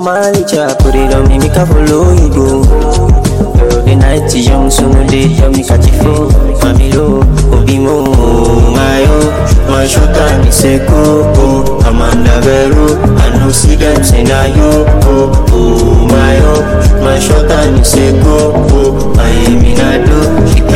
my licha, put it on me, make I follow you go. Girl, the night is young, so no day, tell me catch it flow. Mami lo, obi mo, my oh, my shota ni seko, oh, Amanda Vero, I know see them say na you, oh, oh, my oh, my shota ni seko, oh, I am in a do,